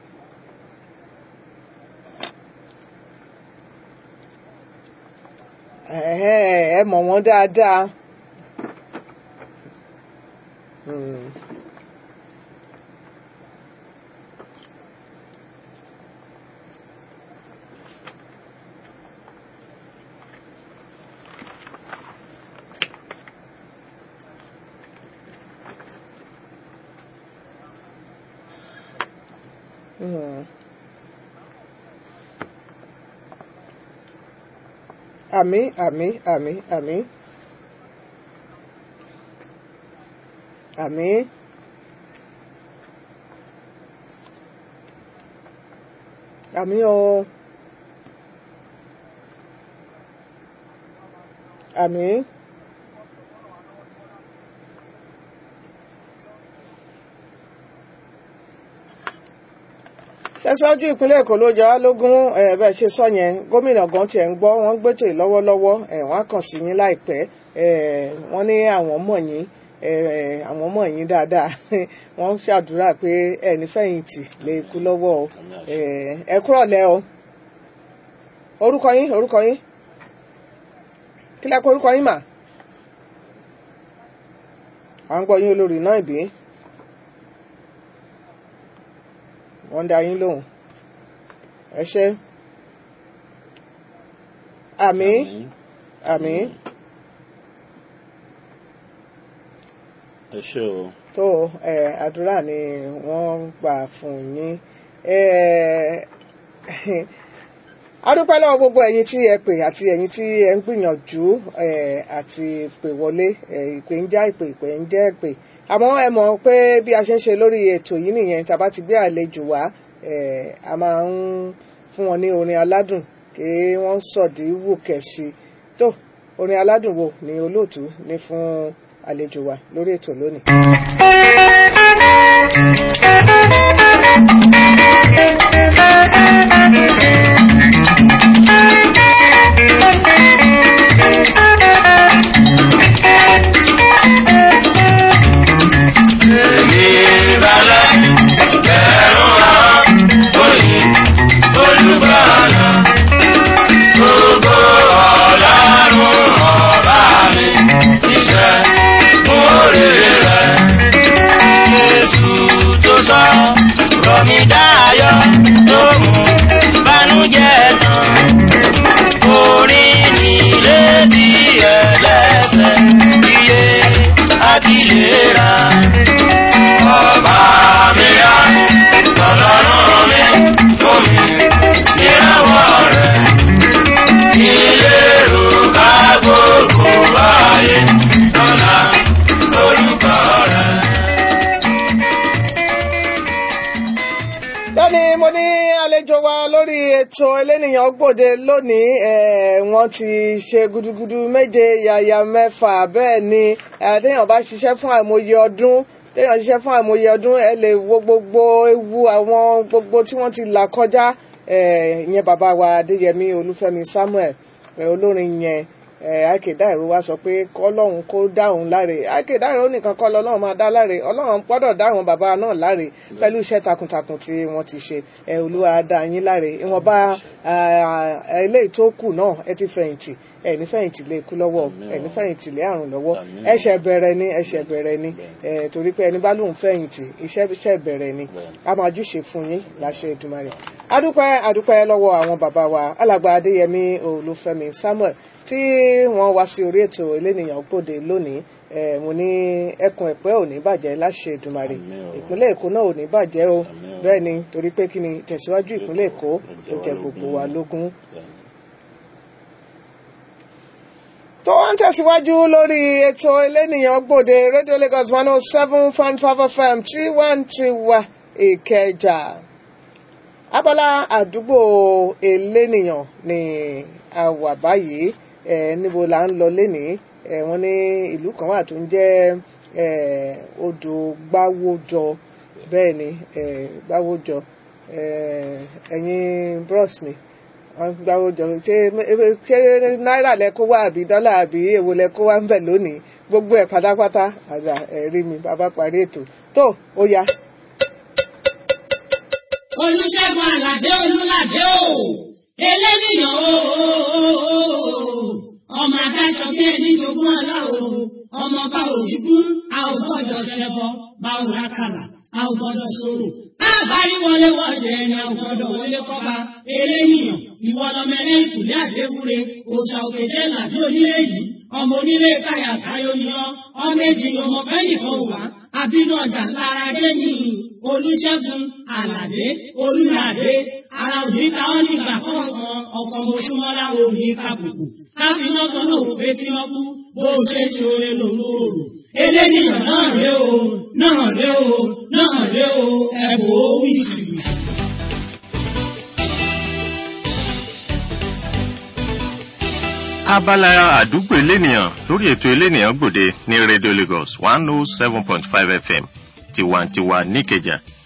Ẹ̀hẹ́, ẹ mọ̀ wọ́n dáadáa. Hmm. Hmm. Àmì àmì àmì àmì. Àmì. Àmì o. Àmì. tẹ̀síwájú ìpínlẹ̀ èkó ló jẹ́ wá lógún ẹ̀ bẹ́ẹ̀ ṣe sọ yẹn gómìnà gan tiẹ̀ ń gbọ́ wọ́n gbẹ́tò lọ́wọ́lọ́wọ́ ẹ̀ wọ́n á kàn sí yín láìpẹ́ ẹ̀ wọ́n ní àwọn mọ̀ yín ẹ̀ àwọn mọ̀ yín dáadáa wọ́n ń ṣàdúrà pé ẹ̀ nífẹ̀yìntì lè kú lọ́wọ́ o ẹ̀ ẹ kúrọ̀lẹ́ o orúkọ yín orúkọ yín kí lẹ́kọ̀ọ́ orúkọ yín mà à ń gbọ́ yín olórí náà ìbí wọ́n dá yín lóhùn ẹ ṣé àmín àmín ẹ ṣé o tó ẹ àdúrà ni wọ́n gbà fún yín ẹ adúpẹ́ lọ́wọ́ gbogbo ẹ̀yin tí ẹ pè àti ẹ̀yin tí ẹ ń gbìyànjú ẹ àti pè wọlé ẹ ìpè ń já ìpè ìpè ń jẹ́ ìpè àmọ́ ẹ mọ̀ pé bí a ṣe ń ṣe lórí ètò yìí nìyẹn tàbá ti gbé àlejò wá ẹ a máa ń fún wọn ní orin aládùn kí wọ́n sọ̀dí wù kẹ̀sì tó orin aládùn wo ni olóòtú ní fún àlejò wa lórí ètò lónìí. Èmi balẹ̀ ẹ̀rù àwọn òyìn olùbàdàn. Gbogbo ọ̀làrùn ọ̀bá mi níṣẹ́ mú òrè rẹ̀. Jésù tó sọ rọ̀ mí dáyọ̀ tó mú bánújẹ́ tán. Orin nílé bí ẹlẹ́sẹ̀ iye àti ìlera ọba mi á lọ́lọ́run mi fún mi níràwọ̀ rẹ̀ ìlérò ká gbogbo ayé lọ́la orúkọ rẹ̀. bẹ́ẹ̀ni mo ní àlejò wa lórí ètò elénìyàn gbòde lónìí eh, wọ́n ti ṣe gudugudu méje yàyà mẹ́fà bẹ́ẹ̀ ni eh, téèyàn bá ṣiṣẹ́ fún àìmọye ọdún téèyàn ṣiṣẹ́ fún àìmọye ọdún ẹ lè wo gbogbo ewu àwọn gbogbo tí wọ́n ti là kọjá eh, ìyẹn bàbá wa adéyẹmí olúfẹ́mi samuel eh, olórin yẹn àìkèdáìró wa sọ pé kọlọ́run kó dáhùn láre àìkèdáìró nìkan kọ́ lọ́lọ́run máa dá láre ọlọ́run gbọ́dọ̀ dáhùn bàbá náà láre pẹ̀lú iṣẹ́ takuntakun tí wọ́n ti ṣe ẹ olúwa dá yín láre ìwọ̀nba eléyìí tó kù náà ẹ ti fẹ̀yìntì ẹ ní fẹ̀yìntì lè kú lọ́wọ́ ẹ ní fẹ̀yìntì lé àrùn lọ́wọ́ Àmín. ẹ̀ṣẹ̀ bẹ̀rẹ̀ ni ẹ̀ṣẹ̀ bẹ̀rẹ̀ ni ẹ torí pé ẹni bá lóun fẹ̀yìntì iṣẹ́ iṣẹ́ bẹ̀rẹ̀ ni a máa júṣe fún yín láṣẹ Èdùmàrè adúpẹ́ adúpẹ́ lọ́wọ́ àwọn bàbá wa alàgbà adéyẹmí olúfẹ́mi samuel tí wọ́n wá sí orí ètò elénìyàn gbòde lónìí ẹ mo ní ẹkùn ẹ̀pẹ́ ò ní bàjẹ́ láṣẹ Èdùmàrè Àmín o. ìpínlẹ̀ èkó náà ò ní bàjẹ́ o Àmín o. bẹ́ẹ̀ ni torí pé kí ni tẹ̀síwájú ìpínlẹ̀ èkó ó jẹ gbogbo wa lógún. tó ń tẹ̀síwájú lórí ètò elénìyàn gbòde radio lagos one oh seven point five fm tí wọ́n ti wà ìkẹjà abala àdúgbò elénìyàn ni a wà báyìí ẹ níbo là ń lọ lénìí ẹ wọ́n ní ìlú kan wà tó ń jẹ́ ẹ odò gbáwójọ bẹ́ẹ̀ ni ẹ gbáwójọ ẹ ẹ̀yin bros mi wọ́n gbáwó jọ ṣé ṣé náírà lẹ kó wá àbí dọ́là àbí èwo lẹ kó wá ń bẹ̀ lónìí gbogbo ẹ̀ pátápátá àgbà ẹ̀rí mi bàbá parí ètò tó ó yá. olùṣègùn àlàdé olùlàdé o eléníyàn o ọmọ adáṣọ bí ẹni jogún ọlá o ọmọ bá òbí kún a ò gbọ́dọ̀ ṣẹbọ bá ò rákàlà a ò gbọ́dọ̀ ṣòro àbárí wọlé wọlé ẹni a ò gbọ́dọ̀ wọlé kọba eléníyàn ìwọ lọmọ ẹlẹ ìkùlé àdéwúre òòṣà òkèjẹ làbí onílé yìí ọmọ onílé káyà káyọ ni ọ ọmọ èjì ni ọmọ bẹ́nìkan wà àbínú ọjà lára dé ní olùṣègùn àlàdé olùlàdé ara òní ta ọ́ nígbà kọ̀ọ̀kan ọkọ̀ mọ̀ṣúmọ́lá òní kàbùkù káfíná kan náà wò pé kí wọ́n kú bó o ṣe ṣoore lòun ò rò eléníyàn náà ré o náà ré o náà ré o ẹ̀bùn ó wí tìbí. abala àdúgbò elénìyàn lórí ètò elénìyàn gbòde ní radio lagos one oh seven point five fm tiwantiwa níkẹjà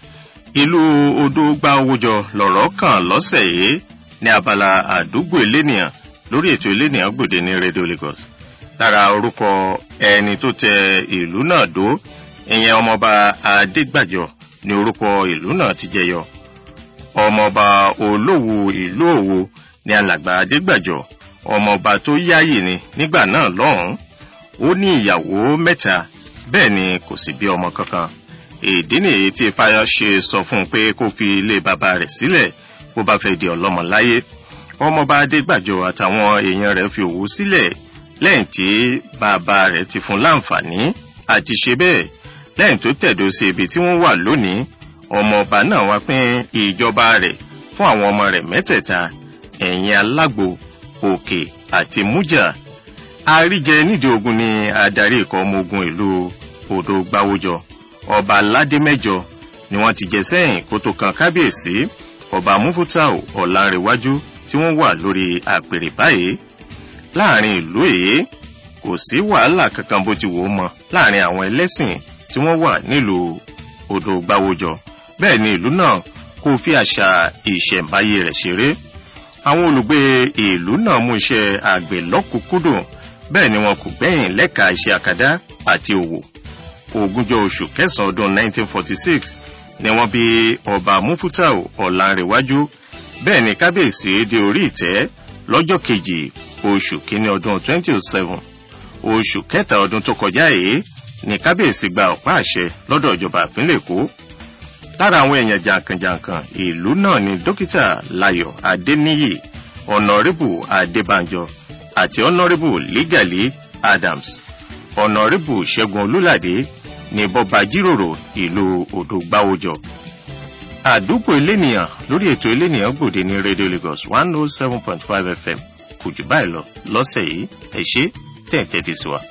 ìlú odò gba owó jọ lọ̀rọ̀ kàn lọ́sẹ̀ yìí ní abala àdúgbò elénìyàn lórí ètò elénìyàn gbòde ní radio lagos lára orúkọ ẹni tó tẹ ìlú náà dó ìyẹn ọmọọba adégbàjọ ní orúkọ ìlú náà ti jẹyọ ọmọọba olówó ìlú òwò ní alàgbà adégbàjọ ọmọọba tó yáàyè ni nígbà náà lọ́hùn-ún ó ní ìyàwó mẹ́ta bẹ́ẹ̀ ni kò sì bí ọmọ kankan ìdí nìyí tí fayọṣe sọ fún un pé kó fi ilé bàbá rẹ̀ sílẹ̀ bó bá fẹ́ di ọlọ́mọ láyé ọmọọba adégbàjọ àtàwọn èèyàn rẹ̀ fi òwú sílẹ̀ lẹ́yìn tí bàbá rẹ̀ ti fún láǹfààní àti ṣe bẹ́ẹ̀ lẹ́yìn tó tẹ̀dó sí ibi tí wọ́n wà lónìí ọmọọba náà wá pín ìjọba rẹ̀ fún àwọn ọmọ rẹ̀ mẹ́tẹ̀ẹ̀ta ẹ̀yìn alágbo òkè àti mújà àríjẹ nídìí ogun ni adarí ikọ̀ ọmọ ogun ìlú odò gbáwójọ ọba aládé mẹ́jọ ni wọ́n ti jẹ sẹ́yìn kó tó kan kábíyèsí ọba mufutau ọ̀làǹrẹ̀wájú tí wọ́n wà lórí àpèrè báyìí láàrin ìlú èyí kò sí wàhálà kankan bó ti wò ó mọ láàrin àwọn ẹlẹ́sìn tí wọ́n wà nílùú odò gbáwójọ bẹ́ẹ̀ ni ìlú náà kò fi àṣà ìṣẹ̀ǹbáyé rẹ̀ ṣeré àwọn olùgbé ìlú náà mú iṣẹ́ àgbẹ̀ lọ́kùnkúndùn bẹ́ẹ̀ ni wọn kò gbẹ̀yìn lẹ́ka iṣẹ́ àkàdá àti òwò ogúnjọ́ oṣù kẹsàn-án ọdún 1946 ni wọ́n bí ọba mufutau ọ̀làǹrẹ̀wájú bẹ́ẹ̀ ni kábíyèsí dé orí ìtẹ́ lọ́jọ́ kejì oṣù kínní ọdún 2007 oṣù kẹta ọdún tó kọjá yìí ni kábíyèsí gba ọ̀pá àṣẹ lọ́dọ̀ ìjọba ìpínlẹ̀ èkó lára àwọn èèyàn jàǹkànjàǹkàn ìlú náà ni dókítà láyọ̀ adéníyì ọ̀nàrẹ́bù adébánjọ àti ọ̀nàrẹ́bù lígàlí adams ọ̀nàrẹ́bù ṣẹ́gun olúlàdé ní bọ́ba jíròrò ìlú odò gbáwójọ àdúgbò elénìyàn lórí ètò elénìyàn gbòde ní radio lagos one oh seven point five fm kò jù báyìí lọ lọ́sẹ̀ yìí ẹ ṣe tẹ̀ǹtẹ̀ ti sí wa.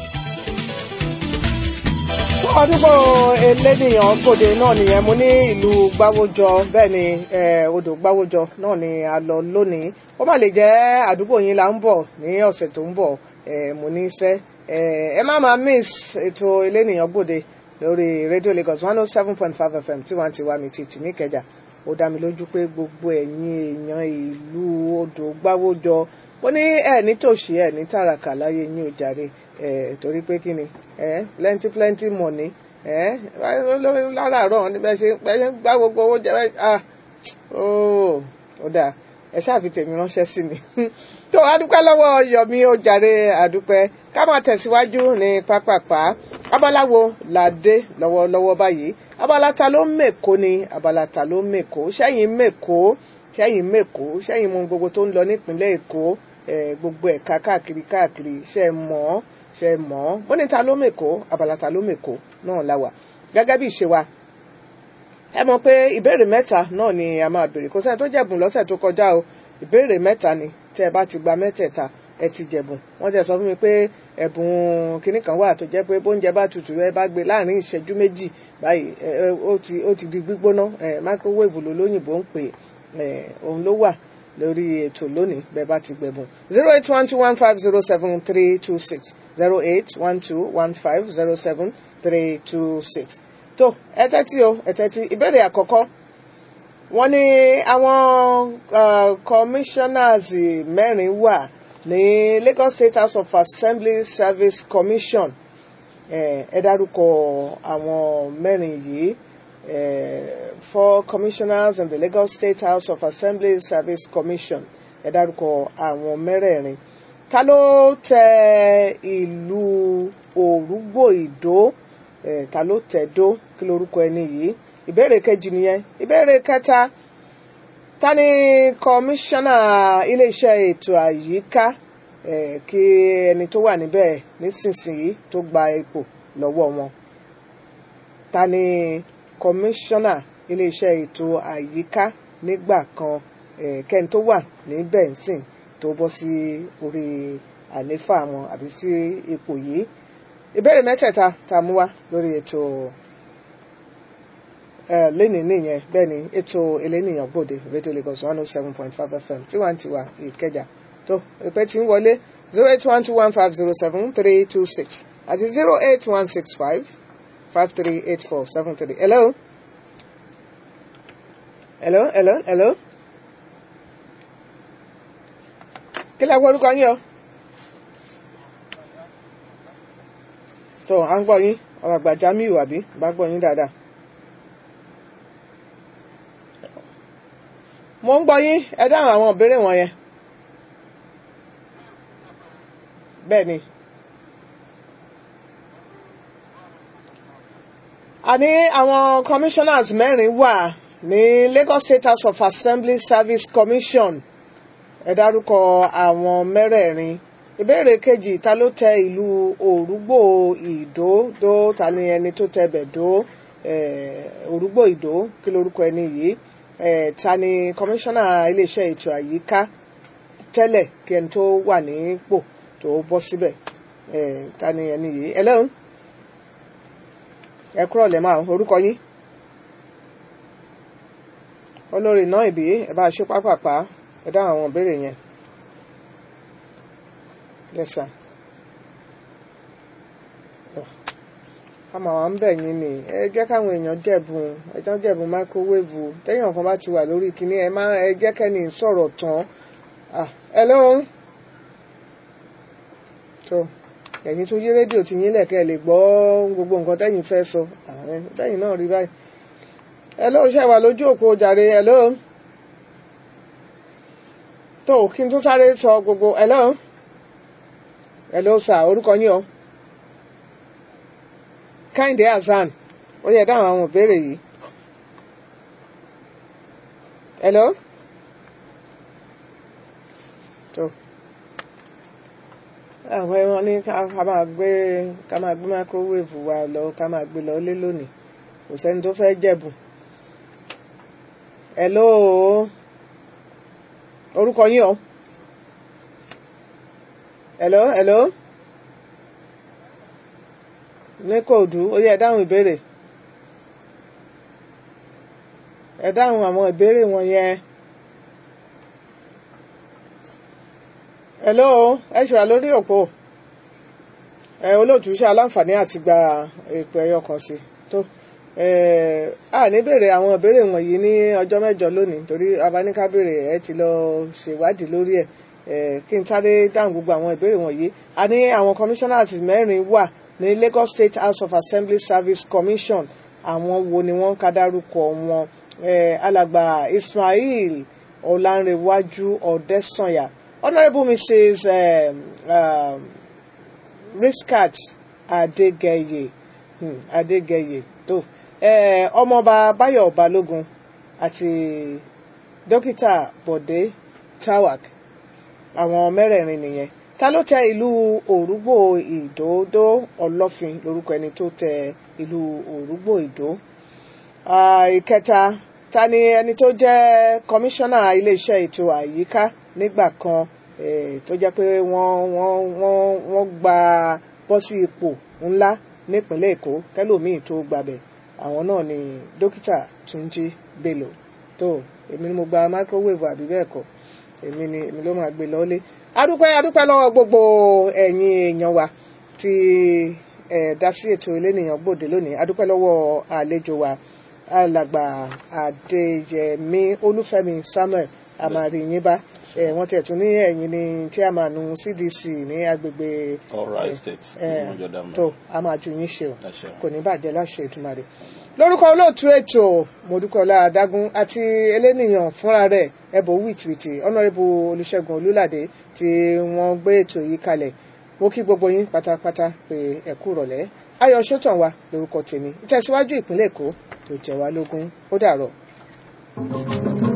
àdúgbò elénìyàn gbòde náà nìyẹn mo ní ìlú gbáwójọ bẹ́ẹ̀ ni eh, odò gbáwójọ náà ni a lọ lónìí ó má lè jẹ́ àdúgbò yín là ń bọ̀ ní ọ̀sẹ̀ tó ń bọ̀ eh, mo ní iṣẹ́ ẹ má máa miss ètò elénìyàn gbòde lórí radio lagos one oh seven point five fm tiwantiwa mi títì níkẹjà ó dá mi lójú pé gbogbo ẹ̀yin èèyàn ìlú odò gbáwójọ ó ní ẹ nítòsí ẹ ní tàràkà láyé yín ò jàre ẹ torí pé kí ni ẹ plenty plenty money ẹ láràárọ̀ ní bẹ́ẹ̀ ṣe bẹ́ẹ̀ ṣe ń gbá gbogbo owó jẹ bẹ́ẹ̀ ah ooo ó dáa ẹ ṣáà fi tèmi ránṣẹ́ sí mi tó adúpẹ́ lọ́wọ́ yọ̀mí ó jàre àdúpẹ́ ká máa tẹ̀síwájú ní pápápá abáláwo làdé lọ́wọ́lọ́wọ́ báyìí abala ta ló ń mèkó ni abala ta ló ń mèkó sẹ́yìn mèkó sẹ́yìn mèkó sẹ́yìn mú gbogbo tó ń lọ nípínlẹ̀ èkó gbogbo ẹ̀ka káàkiri káàkiri ṣe mọ̀ ọ́ ṣe mọ̀ ọ́ bó ní ta ló mèkó abala ta ló mèkó náà la wà gẹ́gẹ́ bí ìṣe wa ẹ mọ̀ pé ìbéèrè mẹ́ta náà ni a máa béèrè kò sẹ́ni tó jẹ̀bùn lọ́sẹ̀ tó kọjá o ìbéèrè mẹ́ta ni tẹ́ ẹ bá ti gba mẹ́tẹ̀ẹ̀ta ẹ ti jẹ̀bùn wọ́n ti sọ fún mi pé ẹ̀bùn kinní kan wà tó jẹ́ pé bóúnjẹ bá tutù ẹ bá gbé láàrin ìṣẹ́jú méjì báyìí ó ti ó ti di gbígbóná microwave ló lóyìnbó ń pè òun ló wà lórí ètò lónìí bẹ́ẹ̀ bá ti gbẹ̀bùn zero eight one two one five zero seven three two six zero eight one two one five zero seven three two six tó ẹ tẹ́tí o ẹ tẹ́tí ìbéèrè àkọ́kọ́ wọ́n ní àwọn commissioners mẹ́rin wà ní Lagos State House of Assembly Service Commission ẹ dárúkọ àwọn mẹ́rin yìí four commissioners in the Lagos State House of Assembly Service Commission ẹ dárúkọ àwọn mẹ́rẹ̀ẹ̀rin ta ló tẹ ìlú Òrùgbò Ìdó ta ló tẹ̀ dó kí lorúkọ ẹni yìí ìbéèrè kejì nìyẹn ìbéèrè kẹta ta ni kọmíṣánná iléeṣẹ́ ètò àyíká kí ẹni tó wà níbẹ̀ nísinsìnyí tó gba ipò lọ́wọ́ wọn ta ni kọmíṣánná iléeṣẹ́ ètò àyíká nígbà kan kẹ́ni tó wà níbẹ̀ nsìn tó bọ́ sí orí àléfà wọn àbí sí ipò yìí ìbéèrè mẹ́tẹ̀ẹ̀ta tá a mú wá lórí ètò lẹ́nìí nìyẹn bẹ́ẹ̀ ni ètò elénìyàn gbòde radio lagos one oh seven point five fm tiwantiwa ìkẹjà tó ìpè tí ń wọlé zero eight one two one five zero seven three two six àti zero eight one six five five three eight four seven three hello hello hello hello kí lẹ gbọ́ orúkọ yín o tó à ń gbọ́ yín ọ̀rọ̀ àgbà Jamiu àbí bá gbọ́ yín dáadáa. mo ń gbọ́ yín ẹ dáhùn àwọn ìbéèrè wọn yẹn bẹ́ẹ̀ ni. a ní àwọn commissioners mẹ́rin wà ní Lagos State House of Assembly Service Commission ẹ dárúkọ àwọn mẹ́rẹ̀ẹ̀rin ìbéèrè kejì ta ló tẹ ìlú òrùgbò ìdó dó ta ni ẹni tó tẹ bẹ̀ dó òrùgbò ìdó kí lorúkọ ẹni yìí ta ni kọmíṣánná iléeṣẹ́ ètò àyíká tẹ́lẹ̀ kí ẹni tó wà nípò tó bọ́ síbẹ̀ ta ni ẹni yìí ẹ lẹ́hìn ẹ kúrọ̀ lẹ́ máa orúkọ yín olórí náà ìbí ẹ bá ṣe pápápá ẹ dáhùn àwọn ìbéèrè yẹn yes sir àmọ́ àwọn ń bẹ̀ yín ni ẹ jẹ́ káwọn èèyàn jẹ̀bùn ẹjọ́ jẹ̀bùn máíkówéèvù téèyàn kan bá ti wà lórí kinní ẹ má ẹ jẹ́ kẹ́ni sọ̀rọ̀ tán hello tó ẹ̀yin tún yí rédíò tí yín lẹ̀kẹ́ lè gbọ́ gbogbo nǹkan tẹ́yìn fẹ́ sọ bẹ́yìn náà rí báyìí hello ṣe wà lójú òpó jàre hello tó kí n tún sáré sọ gbogbo hello hello sir orúkọ yín o Kẹ́hìndé Hasan ó yẹ dáhùn àwọn ìbéèrè yìí hello tó àwọn ẹran ní ká máa gbé ká máa gbé microwave wa lọ ká máa gbé lọ lé lónìí kò sẹ́ni tó fẹ́ jẹ̀bù hello orúkọ yín o hello hello ní kóòdù ó yẹ dáhùn ìbéèrè ẹ dáhùn àwọn ìbéèrè wọn yẹn hello ẹ ṣe wà lórí òpó ẹ olóòtú ṣe aláǹfààní àti gba èpè ẹyọ kan sí tó a ní béèrè àwọn ìbéèrè wọ̀nyí ní ọjọ́ mẹ́jọ lónìí torí abaníká béèrè ẹ ti lọ ṣèwádìí lórí ẹ kí n sáré dáhùn gbogbo àwọn ìbéèrè wọ̀nyí a ní àwọn commissioners mẹ́rin wà ní Lagos State House of Assembly Service Commission àwọn wo ni wọ́n ká dárúkọ wọn alàgbà Ismail Ọlánrewájú Ọdẹ́sànyà Honourable Mrs. Um, um, Riskat Adégẹyè hmm, Adégẹyè tó ọmọọba Báyọ̀ Balógun àti dókítà Bọ̀dé Tawak àwọn mẹ́rẹ̀ẹ̀rin nìyẹn ta ló tẹ ìlú òrùgbò ìdòdó ọlọ́fin lórúkọ ẹni tó tẹ ìlú òrùgbò ìdó ìkẹta ta ni ẹni tó jẹ́ kọmíṣánná iléeṣẹ́ ètò àyíká nígbà kan tó jẹ́ pé wọ́n wọ́n wọ́n wọ́n gba bọ́ sí ipò ńlá nípínlẹ̀ èkó kẹlòmíì tó gbàbẹ̀ àwọn náà ni dókítà túnjí bello tó èmi ni mo gba microwave àbí bẹ́ẹ̀ kọ́ èmi ni èmi ló máa gbé lọ́lé adúpẹ́ adúpẹ́ lọ́wọ́ gbogbo ẹ̀yin èèyàn wa tí ẹ̀ dá sí ètò elénìyàn gbòde lónìí adúpẹ́ lọ́wọ́ àlejò wa alàgbà adéyẹmí olúfẹ́mi samuel amariyinba ẹ̀ wọ́n tiẹ̀ tún ní ẹ̀yin ní chairman cdc ní agbègbè Ọ̀rọ̀ estate ní Mọ́jọ́dá mọ́. tó a máa ju yín ṣe o Ẹ ṣeun. kò ní bàjẹ́ láṣẹ Èdùmàrè lórúkọ olóòtú ètò mọ̀dúkọ̀lá adágún àti elénìyàn fúnra rẹ̀ ẹ̀bùn wìtìwìtì ọ̀nàrẹ́bù olùṣègùn olúládé tí wọ́n gbé ètò yìí kalẹ̀ mo kí gbogbo yín pátápátá pé ẹ kú rọ̀lẹ́ ayọ̀ sọ́tàn wa lórúkọ tèmi ìtẹ̀síwájú ìpínlẹ̀ èkó tó jẹ́ wá lógún ó dàrọ̀.